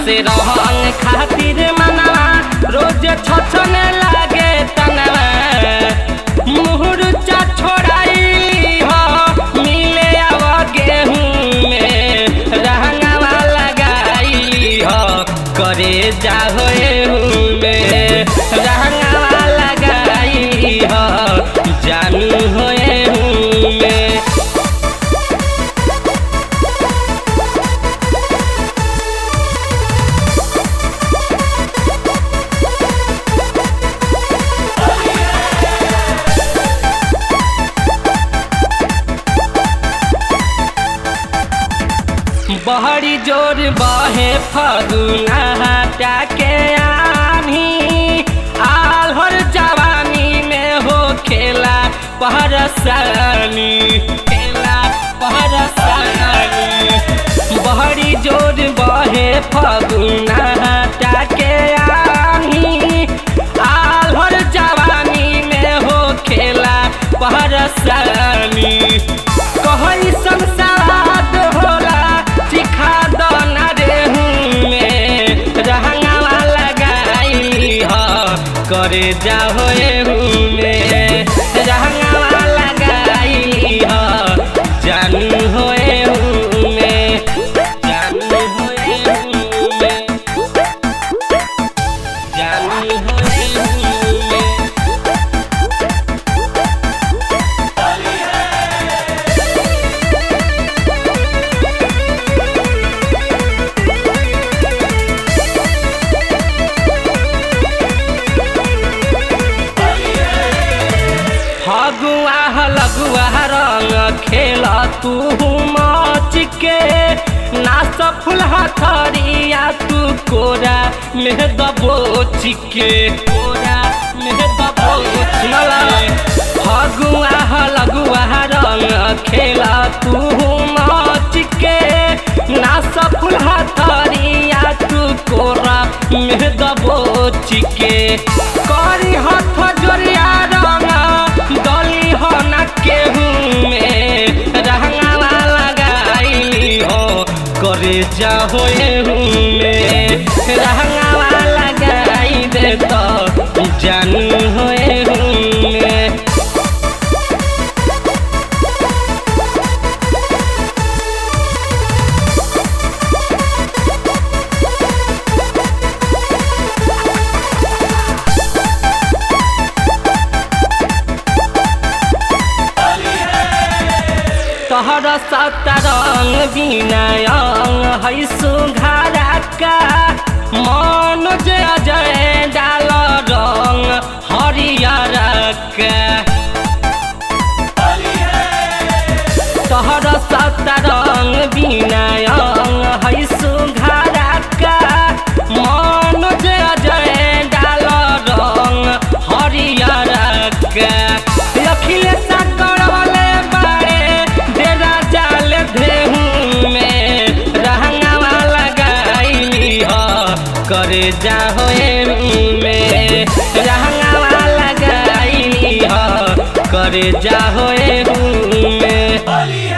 से रहन खातिर मनवा रोज छछने लागे तनवा मुहूर्चा छोड़ाई हो मिले आव गेहूं में रहंगवा लगाई हो करे जा हो एहू में रहंगवा लगाई हो जानू हो एहू में बहरी जोर बहे फगुना हटा के आनी आल्हर जवानी में हो खेला पहरसानी खेला पहरसानी बहरी जोर बहे फगुना हटा के आनी आल्हर जवानी में हो खेला पहरसानी कहई संसार होला चिखा दना रेहू में रहंगावा लगाई ह करे जा हो एहू में रहंगावा लगाई ह जानू हो एहू में जानू हो एहू में जानू हो एहू में फगुआ लगुआ रंग खेल तू मच के नाच फुल हथरिया तू कोरा में दबोच के कोरा में दबोच फगुआ लगुआ रंग खेल तू मच के नाच फुल हथरिया तू कोरा में दबोच के करी हथ जोरिया रंग गली हो न केहू में रहंगावा लगाई हो करे जा हो एहू में रहंगावा लगाई दे तो जानू हो एहू में तहर सतरंग विनयंग है सुघारा का मनोज अजय डाल रंग हरियर का तहर सतरंग विनयंग है सुघारा का मनोज अजय डाल रंग हरियर का अखिलेश करवले बाड़े डेरा जाल धेहू में रहंगावा लगाई ह करे जा हो में रहंगावा लगाई ह करे जा हो में